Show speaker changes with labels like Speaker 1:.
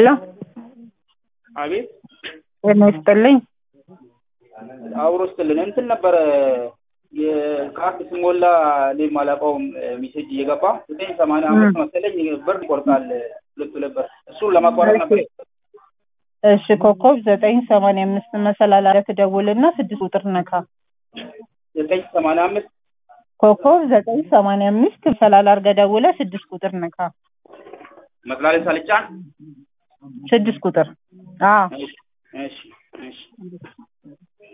Speaker 1: ሄሎ
Speaker 2: አቤት
Speaker 1: ጤና ይስጥልኝ።
Speaker 2: አብሮ ስትልን እንትን ነበረ የካርድ ስሞላ እኔ የማላውቀውም ሜሴጅ እየገባ ዘጠኝ ሰማንያ አምስት መሰለኝ ብር ይቆርጣል ሁለት ሁለት ብር እሱን ለማቋረጥ ነበር።
Speaker 1: እሺ ኮከብ ዘጠኝ ሰማንያ አምስት መሰላል አለ ትደውልና ስድስት ቁጥር ነካ።
Speaker 2: ዘጠኝ ሰማንያ አምስት
Speaker 1: ኮከብ ዘጠኝ ሰማንያ አምስት መሰላል አድርገህ ደውለህ ስድስት ቁጥር ነካ።
Speaker 2: መጥላሌ ሳልጫን
Speaker 1: ስድስት ቁጥር አዎ
Speaker 2: እሺ እሺ